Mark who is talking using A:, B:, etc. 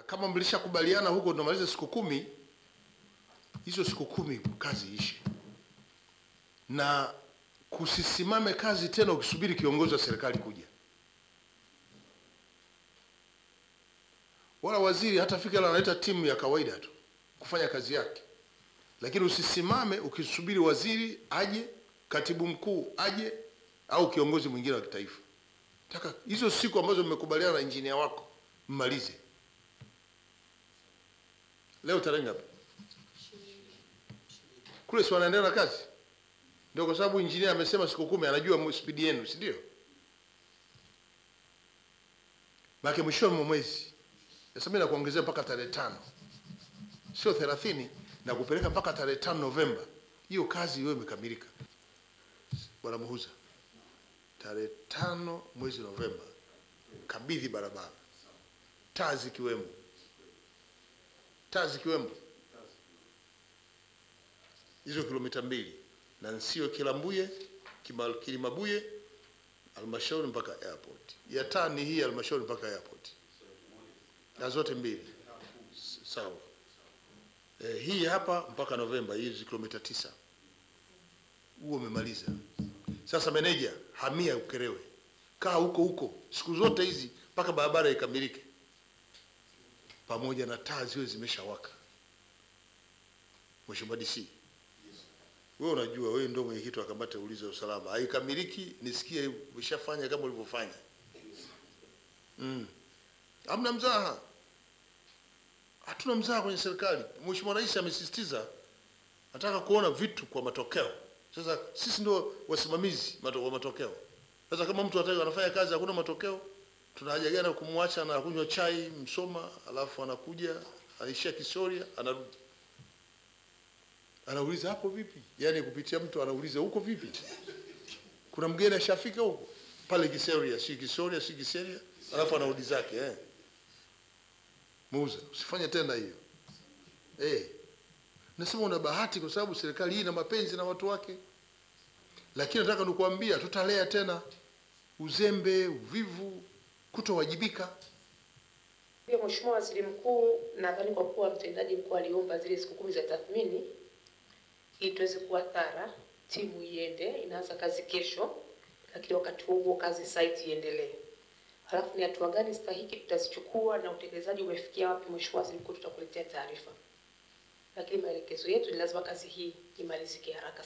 A: kama mlishakubaliana huko tunamaliza siku kumi, hizo siku kumi kazi ishe, na kusisimame kazi tena ukisubiri kiongozi wa serikali kuja, wala waziri hatafika, la analeta timu ya kawaida tu kufanya kazi yake, lakini usisimame ukisubiri waziri aje, katibu mkuu aje, au kiongozi mwingine wa kitaifa. Taka hizo siku ambazo mmekubaliana na injinia wako mmalize. Leo tarehe ngapi? Kule si wanaendelea na kazi, ndio kwa sababu injinia amesema siku kumi, anajua spidi yenu, si ndio? Maana mwishoni mwa mwezi sasa mimi nakuongezea mpaka tarehe tano, sio thelathini, na kupeleka mpaka tarehe tano Novemba. Hiyo kazi iwe imekamilika, bwana Muhuza. Tarehe tano mwezi Novemba kabidhi barabara, taa zikiwemo, taa zikiwemo hizo kilomita mbili na Nsio Kilambuye Kima- Kilimabuye halmashauri mpaka airport. Ya taa ni hii halmashauri mpaka airport, na zote mbili S- sawa. Eh, hii hapa mpaka Novemba, hizi kilomita tisa, huo umemaliza. Sasa meneja, hamia Ukerewe, kaa huko huko siku zote hizi mpaka barabara ikamilike, pamoja na taa ziwe zimeshawaka. Mheshimiwa DC, wewe unajua, wewe ndio mwenyekiti wa kamati ya ulinzi wa usalama, haikamiliki nisikie umeshafanya kama ulivyofanya. Mm. Hamna mzaha, hatuna mzaha kwenye serikali. Mheshimiwa Rais amesisitiza nataka kuona vitu kwa matokeo. Sasa sisi ndio wasimamizi mato, wa matokeo. Sasa kama mtu ataka anafanya kazi hakuna matokeo, tuna haja gani ya kumwacha na kunywa chai Msoma, alafu anakuja anaishia Kisoria, anarudi anauliza hapo vipi? Yaani kupitia mtu anauliza huko vipi? Kuna mgeni ashafika huko pale Kisoria, si Kisoria, si Kiseria, alafu anarudi zake eh. Muuza, usifanye tena hiyo eh. Nasema una bahati kwa sababu serikali hii ina mapenzi na watu wake, lakini nataka nikuambia, tutalea tena uzembe, uvivu, kutowajibika.
B: Pia Mheshimiwa Waziri Mkuu, nadhani kwa kuwa mtendaji mkuu aliomba zile siku kumi za tathmini ili tuweze kuwa thara, timu iende, inaanza kazi kesho, lakini wakati huo huo kazi site iendelee. Halafu ni hatua gani stahiki tutazichukua na utekelezaji umefikia wapi, Mheshimiwa Waziri Mkuu, tutakuletea taarifa, lakini maelekezo yetu ni lazima kazi hii imalizike haraka.